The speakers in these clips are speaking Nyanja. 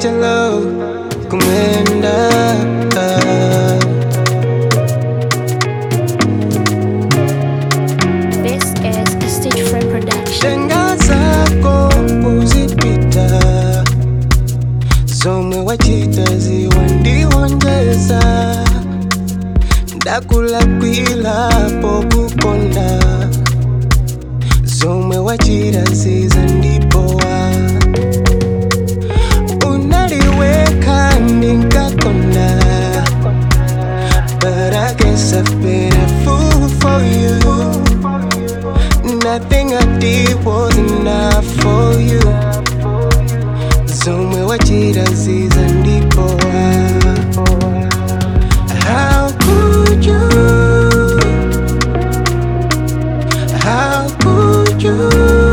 Angelo kumwenda This is a Stage Friend production. shenga zako uzipita zomwe wachita ziwandiwonjeza ndakulakwirapo kukonda zomwe wachita zizandipowa unaliweka ndinkakonda But I guess I've been a fool for you Nothing I did was enough for you zomwe wachita zizandipowa How could you How could you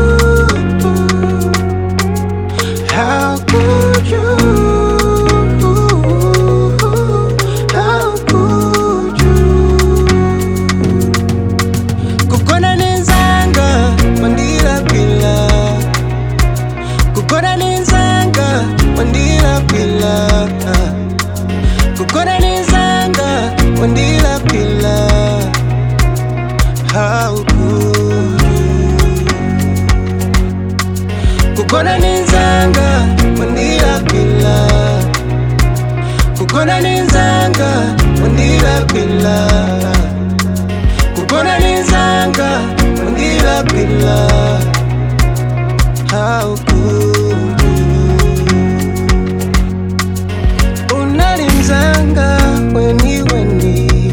How could you How could you kukona nenzanga wandilakwila kukona nenzanga wandilakwila kukona nenzanga wandilakwila how could you kukona nenzanga wandilakwila kukona nenzanga wandilakwila kukona nenzanga wandilakwila how could you unalimzanga weni weni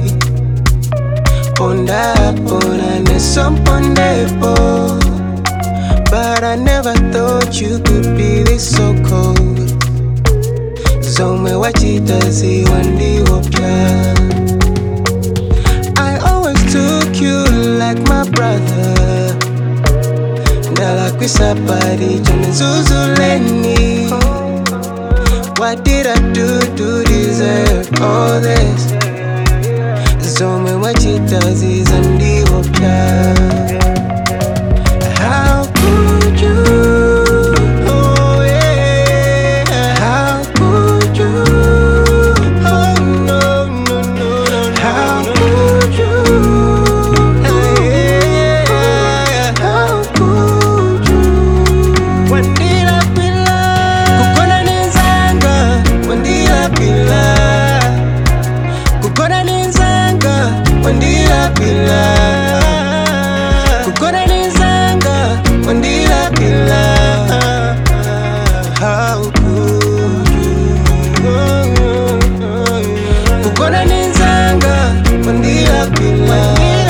ponda pona nesompondepo but i never thought you could be this so cold zomwe wachita ziwandiopya I always took you like my brother. Ndalakwisa pari chane zuzuleni. What did I do to deserve all this? Zomwe wachita zizandiopya. How could you? Oh yeah. How could you? Oh no no no no. How could you? Yeah. How could you? Wandila pila. Kukona nenzanga. Wandila pila. Kukona nenzanga. Wandila pila. Kukona nenzanga. Wandila pila. How could you? Kukona nenzanga. Wandila pila.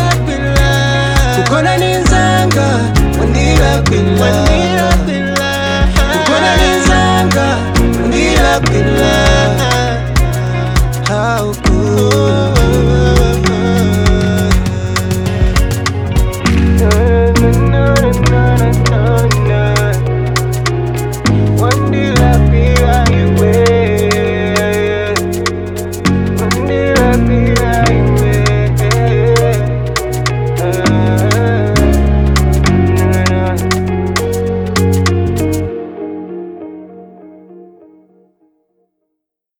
Kukona nenzanga. Wandila pila. Kukona nenzanga. Wandila pila. How could